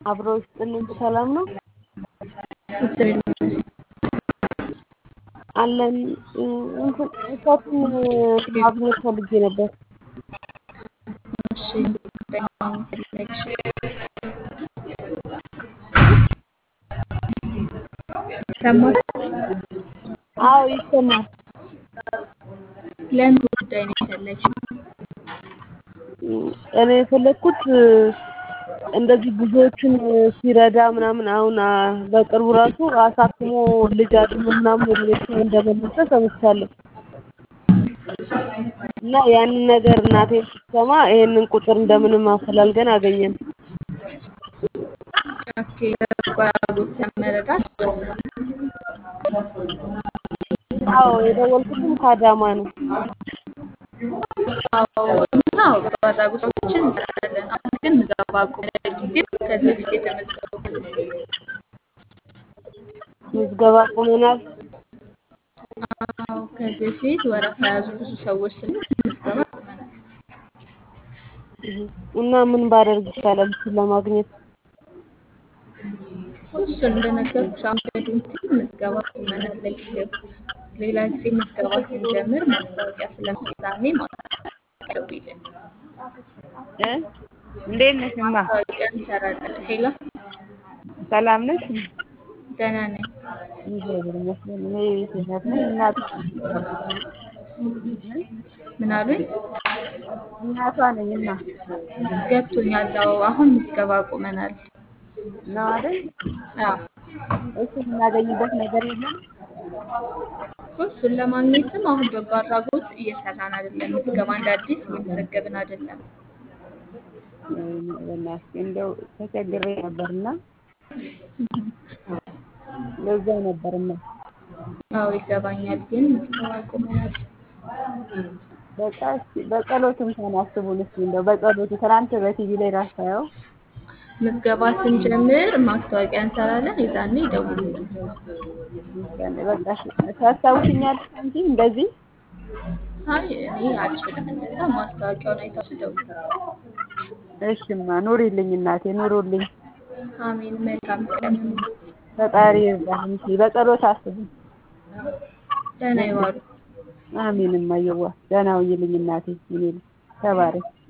አብረው ይስጥልን። ሰላም ነው እግዚአብሔር ይመስገን። አለን። እንትን እሳቱን ማግኘት ፈልጌ ነበር። እሺ ጉዳይ ነው ፈለግሽ? ይሰማል? አዎ ይሰማል። ለምን ጉዳይ ነው የፈለግሽው? እኔ የፈለግኩት እንደዚህ ብዙዎችን ሲረዳ ምናምን አሁን አ- በቅርቡ ራሱ አሳክሞ ልጅ አድኖ ምናምን ወደ ቤተሰብ እንደመለሰ ሰምቻለሁ። እና ያንን ነገር እናቴ ስትሰማ ይሄንን ቁጥር እንደምንም አፈላልገን አገኘን። ኦኬ በጎ አድራጎት ለመረዳት አዎ የደወልኩትም ከአዳማ ነው። አዎ እና በጎ አድራጎቶችን እንሰራለን። አሁን ግን ምዝገባ አቁመናል። ለጊዜው ከዚህ በፊት የተመዘገቡ ምዝገባ ቁመናል። አዎ ከዚህ በፊት ወረፋ የያዙ ብዙ ሰዎች ስለ ምዝገባ አቁመናል። እና ምን ባደርግ ይቻላል እሱን ለማግኘት? እሱን እንደነገርኩሽ አሁን በድንት ምዝገባ አቁመናል ለጊዜው። ሌላ ጊዜ ምዝገባ ስንጀምር ማስታወቂያ ስለምሳሌ ማስታወቂያ ደውይልን። እ እንዴት ነሽ እማ? ማስታወቂያ እንሰራለን። ሄሎ ሰላም ነሽ? ደህና ነኝ። እግዚአብሔር ይመስገን። እኔ ሴት ነኝ። እናት ምን አሉኝ? እናቷ ነኝ እና ገብቶኛል። አዎ አሁን ምዝገባ አቁመናል። ነው አይደል? አዎ እሱ የምናገኝበት ነገር የለም። እሱን ለማግኘትም አሁን በጎ አድራጎት እየሰራን አይደለም። ምዝገባ እንደ አዲስ እየመዘገብን አይደለም። በእናትሽ እንደው ተቸግሬ ነበርና ለዛ ነበርና አዎ ይገባኛል፣ ግን ምዝገባ አቁመናል። በቃ እስኪ በጸሎት እንኳን አስቡን እስኪ እንደው በጸሎቱ ትናንት በቲቪ ላይ ራሱ ሳየው ምዝገባ ስንጀምር ማስታወቂያ እንሰራለን። የዛኔ ይደውሉልን። በቃ ታስታውሽኛለሽ አንቺ እንደዚህ አይ እኔ አልችልም እንደዛ። ማስታወቂያውን አይታችሁ ደውሉ። እሽማ ኑሪልኝ እናቴ ኑሩልኝ። አሜን። መልካም ቀን። ፈጣሪ ይርዳን። እስኪ በጸሎት አስቡ። ደህና ይዋሉ። አሜን። እማየዋ ደህና ሁኚልኝ እናቴ። እኔ ተባረክ